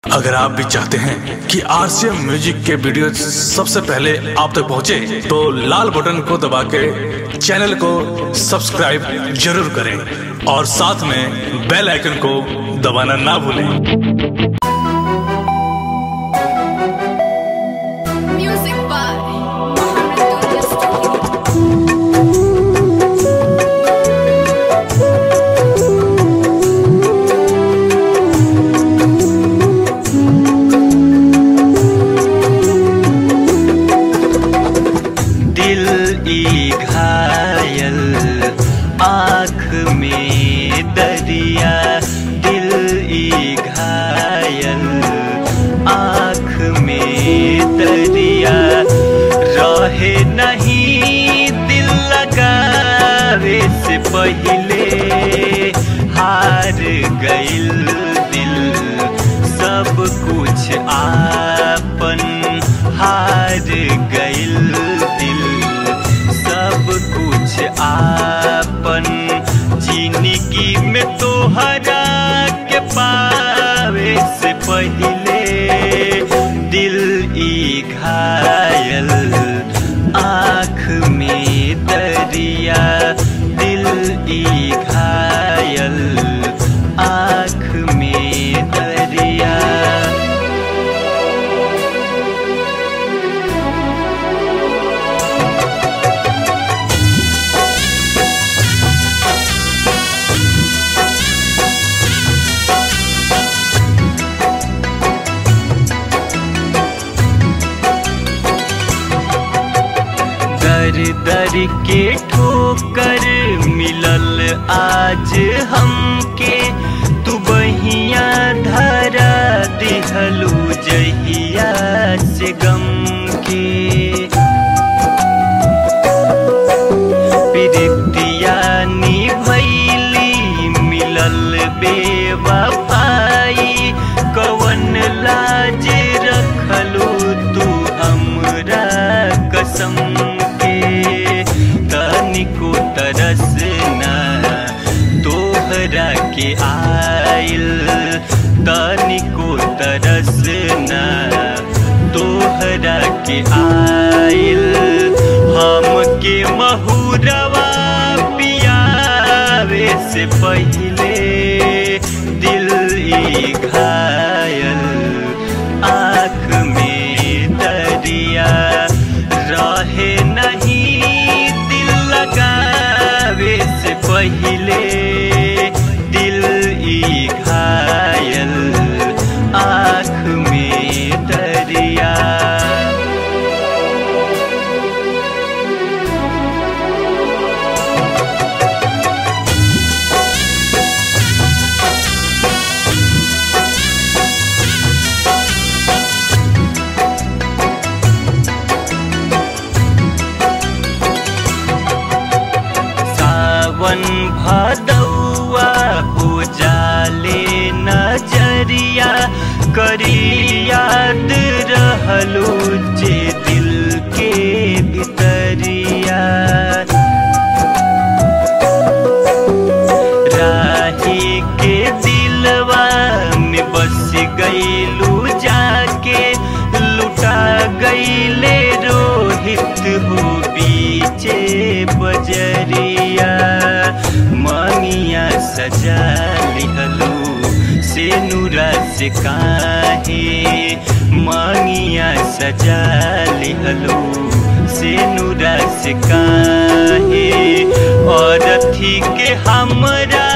अगर आप भी चाहते हैं कि आरसीएम म्यूजिक के वीडियो सबसे पहले आप तक पहुंचे, तो लाल बटन को दबा के चैनल को सब्सक्राइब जरूर करें और साथ में बेल आइकन को दबाना ना भूलें Music by Mohammed Studio. दिल ई घायल आँख में दरिया दिल ई घायल आँख में दरिया रहे नहीं दिल लगावे से पहले हार गइल दिल सब कुछ आपन हार गइल दिल सब कुछ आपन जिंदगी में तोहरा के पावे से पहले दिल ई घायल आँख में दरिया दिल ई घायल आँख में दरिया दर दर के ठोकर मिलल आज हमके तू बहिया धरा दिहलू जहिया से गम के प्रीतिया निभैली मिलल बेवफाई कवन लाज रखलू तू हमरा कसम के तनिको तरस ना तोहरा के आइल तनिको तरस ना तोहरा के आइल हमके महुरवा पियावे से पहले दिल ई घायल आँख में दरिया रहे नहीं दिल लगावे से पहले दिल ई घायल आँख में दरिया सावन भदौआ उजाले नजरिया करी याद रहलू जे दिल के भितरिया राही के दिलवा में बस गईलू जाके लुटा गईले रोहित हो बीचे बजरिया मनिया सजा लिहलू से नूरा से काहे मनिया सजा लिहलू से नूरा से काहे और अथी के हमरा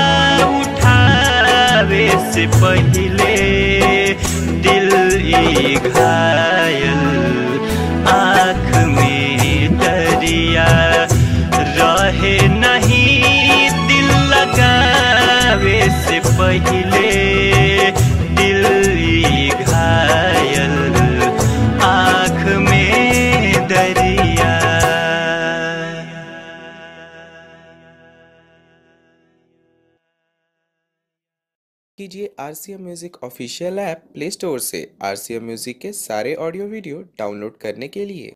उठावे से पहले दिल ई घायल आँख में दरिया रहे नहीं दिल लगावे से पहले दिल ई घायल आँख में दरिया कीजिए R C M music official app play store से आर सी एम म्यूज़िक के सारे ऑडियो वीडियो डाउनलोड करने के लिए